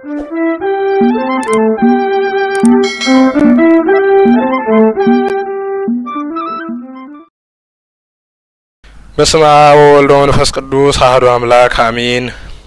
በስመ አብ ወወልድ ወመንፈስ ቅዱስ አሐዱ አምላክ አሜን።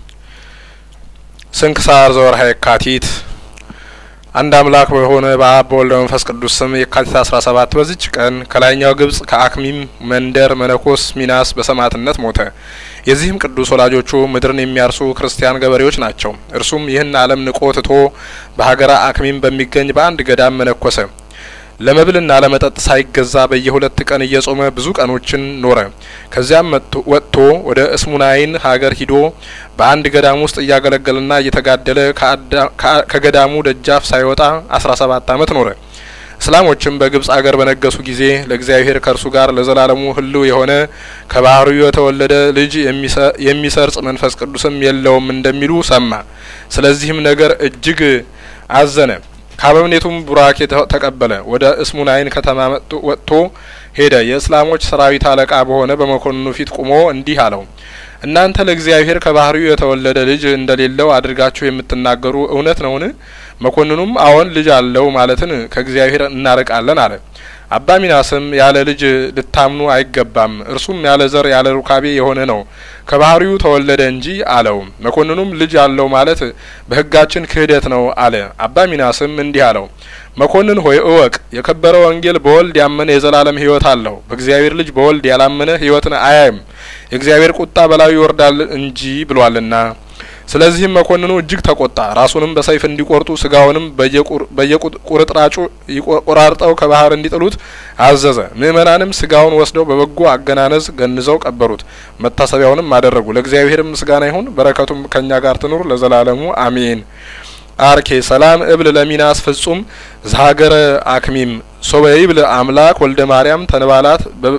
ስንክሳር ዘወርኀ የካቲት። አንድ አምላክ በሆነ በአብ በወልድ በመንፈስ ቅዱስ ስም የካቲት አስራ ሰባት በዚች ቀን ከላይኛው ግብጽ ከአክሚም መንደር መነኮስ ሚናስ በሰማዕትነት ሞተ። የዚህም ቅዱስ ወላጆቹ ምድርን የሚያርሱ ክርስቲያን ገበሬዎች ናቸው። እርሱም ይህን ዓለም ንቆ ትቶ በሀገረ አክሚም በሚገኝ በአንድ ገዳም መነኮሰ። ለመብልና ለመጠጥ ሳይገዛ በየሁለት ቀን እየጾመ ብዙ ቀኖችን ኖረ። ከዚያም ወጥቶ ወደ እስሙናይን ሀገር ሂዶ በአንድ ገዳም ውስጥ እያገለገለና እየተጋደለ ከገዳሙ ደጃፍ ሳይወጣ አስራ ሰባት አመት ኖረ። እስላሞችም በግብጽ አገር በነገሱ ጊዜ ለእግዚአብሔር ከእርሱ ጋር ለዘላለሙ ሕልው የሆነ ከባህሪው የተወለደ ልጅ የሚሰርጽ መንፈስ ቅዱስም የለውም እንደሚሉ ሰማ። ስለዚህም ነገር እጅግ አዘነ። ከአበምኔቱም ቡራኬ ተቀበለ። ወደ እስሙናይን ከተማ ወጥቶ ሄደ። የእስላሞች ሰራዊት አለቃ በሆነ በመኮንኑ ፊት ቁሞ እንዲህ አለው፣ እናንተ ለእግዚአብሔር ከባህሪው የተወለደ ልጅ እንደሌለው አድርጋችሁ የምትናገሩ እውነት ነውን? መኮንኑም አዎን ልጅ አለው ማለትን ከእግዚአብሔር እናርቃለን አለ። አባ ሚናስም ያለ ልጅ ልታምኑ አይገባም፣ እርሱም ያለ ዘር ያለ ሩካቤ የሆነ ነው፣ ከባህሪው ተወለደ እንጂ አለው። መኮንኑም ልጅ አለው ማለት በሕጋችን ክህደት ነው አለ። አባ ሚናስም እንዲህ አለው፣ መኮንን ሆይ እወቅ፣ የከበረ ወንጌል በወልድ ያመነ የዘላለም ሕይወት አለው። በእግዚአብሔር ልጅ በወልድ ያላመነ ሕይወትን አያይም፣ የእግዚአብሔር ቁጣ በላዩ ይወርዳል እንጂ ብሏልና። ስለዚህም መኮንኑ እጅግ ተቆጣ። ራሱንም በሰይፍ እንዲቆርጡ ስጋውንም በየቁርጥራጩ ቆራርጠው ከባህር እንዲጥሉት አዘዘ። ምእመናንም ስጋውን ወስደው በበጎ አገናነዝ ገንዘው ቀበሩት። መታሰቢያውንም አደረጉ። ለእግዚአብሔርም ምስጋና ይሁን፣ በረከቱም ከእኛ ጋር ትኑር ለዘላለሙ አሜን። አርኬ ሰላም እብል ለሚናስ ፍጹም ዘሀገረ አክሚም ሶበ ይብል አምላክ ወልደ ማርያም ተንባላት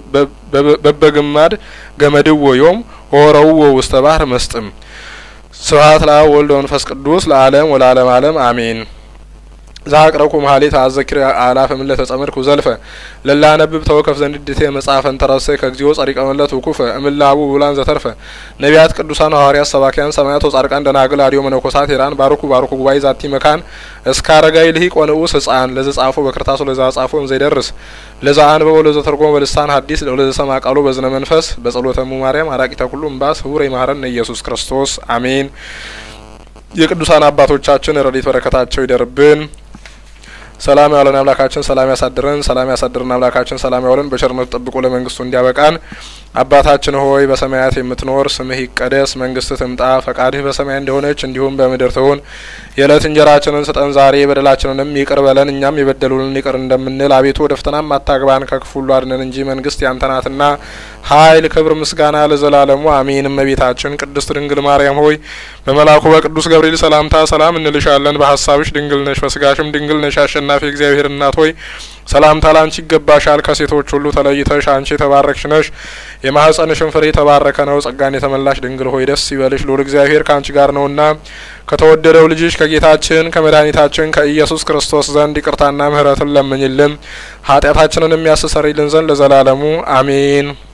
በበግማድ ገመድዎ ዮም ሆረውዎ ውስተ ባህር መስጥም ስብሐት ለአብ ወልድ ወመንፈስ ቅዱስ ለዓለም ወለዓለም ዓለም አሜን። ዛቅረኩ መሀሌት አዘኪር አላፈ ምለተ ጸምድኩ ዘልፈ ለላ ነብብ ተወከፍ ዘንድቴ መጽሐፈን ተረሰ ከግዚኦ ጸሪቀ መለት ውኩፈ እምላቡ ብላን ዘተርፈ ነቢያት ቅዱሳን ሐዋርያት ሰባኪያን ሰማያት ወጻድቃን ደናግል አዲዮ መነኮሳት ሄራን ባርኩ ባርኩ ጉባኤ ዛቲ መካን እስከ አረጋይ ልሂቅ ወንዑስ ህጻን ለዘ ጻፎ በክርታሱ ለዛ ጻፎ ዘይደርስ ለዛ አንበቦ ለዘ ተርጎመ በልሳን ሐዲስ ለዘ ሰማ ቃሉ በዝነ መንፈስ በጸሎተሙ ማርያም አራቂተ ኩሉ እምባስ ህቡረ ይማረን ኢየሱስ ክርስቶስ አሜን። የቅዱሳን አባቶቻችን ረድኤት በረከታቸው ይደርብን። ሰላም ያውለን አምላካችን ሰላም ያሳድረን። ሰላም ያሳድረን አምላካችን ሰላም ያውለን። በቸርነቱ ጠብቆ ለመንግስቱ እንዲያበቃን። አባታችን ሆይ በሰማያት የምትኖር ስምህ ይቀደስ፣ መንግስትህ ትምጣ፣ ፈቃድህ በሰማይ እንደሆነች እንዲሁም በምድር ትሁን። የዕለት እንጀራችንን ስጠን ዛሬ፣ በደላችንንም ይቅር በለን እኛም የበደሉንን ይቅር እንደምንል። አቤቱ ወደ ፈተናም አታግባን ከክፉ ሁሉ አድነን እንጂ መንግስት ያንተ ናትና ኃይል፣ ክብር፣ ምስጋና ለዘላለሙ አሜን። እመቤታችን ቅድስት ድንግል ማርያም ሆይ በመልአኩ በቅዱስ ገብርኤል ሰላምታ ሰላም እንልሻለን። በሀሳብሽ ድንግል ነሽ፣ በስጋሽም ድንግል ነሽ። አሸናፊ እግዚአብሔር እናት ሆይ ሰላምታ ላንቺ ይገባሻል። ከሴቶች ሁሉ ተለይተሽ አንቺ የተባረክሽ ነሽ፣ የማህፀንሽን ፍሬ የተባረከ ነው። ጸጋን የተመላሽ ድንግል ሆይ ደስ ይበልሽ፣ ልዑል እግዚአብሔር ከአንቺ ጋር ነውና ከተወደደው ልጅሽ ከጌታችን ከመድኃኒታችን ከኢየሱስ ክርስቶስ ዘንድ ይቅርታና ምሕረትን ለምኝልን ኃጢአታችንን የሚያስተሰርይልን ዘንድ ለዘላለሙ አሜን።